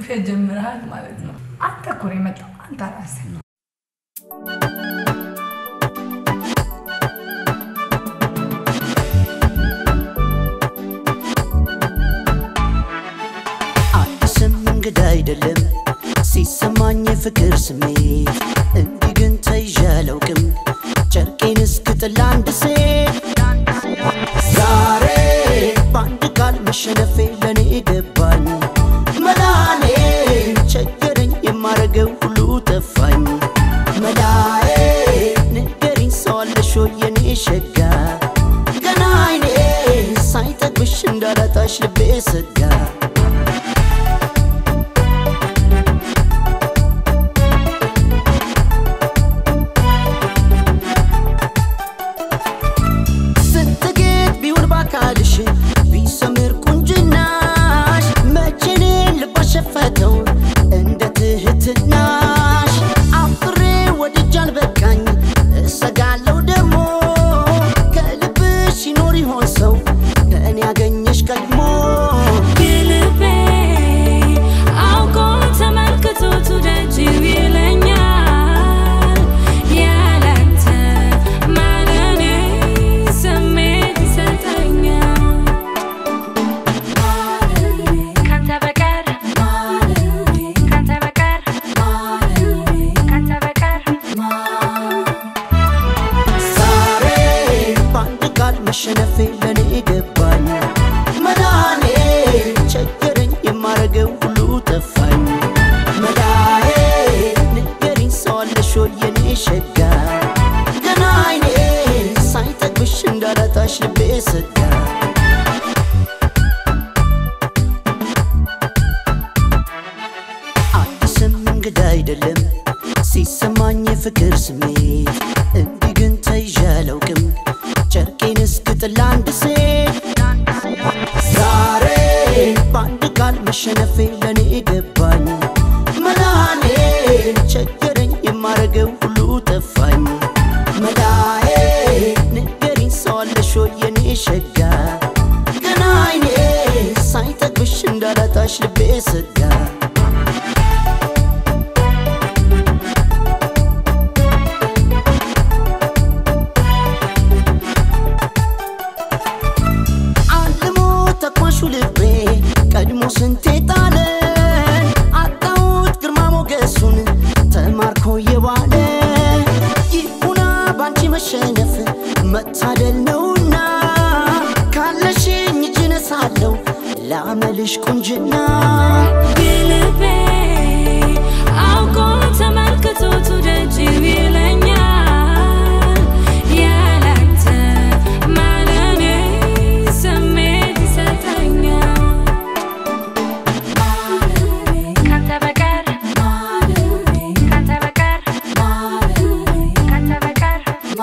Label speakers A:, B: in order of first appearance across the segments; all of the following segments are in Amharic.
A: ውሸት ጀምረሃል ማለት ነው። አንተ እኮ ነው የመጣው አንተ ራስህ ነው።
B: አዲስም እንግዳ አይደለም ሲሰማኝ የፍቅር ስሜት እንዲህ ግን ተይዤ አላውቅም ጨርቄን እስክጥል አንድ ሴት ዛሬ በአንድ ቃል መሸነፌ ለእኔ ገባኝ መላኔ ቸገረኝ የማረገው ሁሉ ጠፋኝ መላዬ ንገሪኝ ሰው አለሽ ወይ የኔ ሸጋ ገና አይኔ ሳይጠግብሽ እንዳላጣሽ ልቤ ሰጋ ስትጌጥ ቢውል ባካልሽ ቢሰምር ቁንጅናሽ መቼኔን ልብ አሸፈተው እንደ ትህትናሽ አፍሬ ወድጃል በቃኝ እሰጋለው ደግሞ ከልብሽ ይኖር ይሆን ሰው እኔ ያገኘሽ ቀድሞ
C: ልቤ አውቆ ተመልክቶ ትውደጂው ይለኛል ያላንተ ማለኔ ስሜት ይሰጠኛል ካንተ በቀር ካንተ በቀር ካንተ በቀር
B: ዛሬ በአንድ ቃል መሸነፌ ለእኔ ገባኝ መዳኔ ቸገረኝ የማረገው ሁሉ ጠፋኝ መዳዬ ንገሪኝ ሰው አለሽ ወይ የኔ ሸጋ ገና አይኔ ሳይጠግብሽ እንዳላጣሽ ልቤ ሰጋ አዲስም እንግዳ አይደለም ሲሰማኝ የፍቅር ስሜት እንዲህ ግን ተይዤ አላውቅም ጨርቄን እስክጥል አንድ ሴት ዛሬ በአንድ ቃል መሸነፌ ለእኔ ገባኝ መላኔ ቸገረኝ የማረገው ሁሉ ጠፋኝ መላዬ ንገሪኝ ሰው አለሽ ወይ የኔ ሸጋ ገና አይኔ ሳይጠግብሽ እንዳላጣሽ ልቤ ሰጋ አልሞ ተኳሹ ልቤ ቀድሞ ስንቴ ጣለን አጣሁት ግርማ ሞገሱን ተማርኮ የዋለ ይሁና ባንቺ መሸነፍ መታደል ነውና ካለሽኝ እጅ ነሳለሁ ላመልሽ ቁንጅና
C: ልቤ አውቆ ተመልክቶ ትውደጂው ይለኛል ያላንተ ማለኔ ስሜት ይሰጠኛል ካንተ በቀር ካንተ በቀር ካንተ በቀር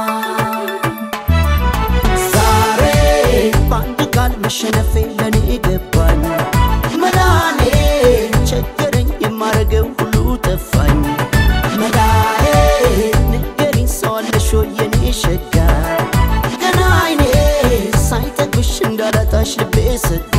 B: ዛሬ በአንድ ቃል መሸነፌ ለእኔ ገባኝ መላኔ ቸገረኝ የማረገው ሁሉ ጠፋኝ መላዬ ንገሪኝ ሰው አለሽ ወይ የኔ ሸጋ ገና አይኔ ሳይጠግብሽ እንዳላጣሽ ልቤ ሰጋ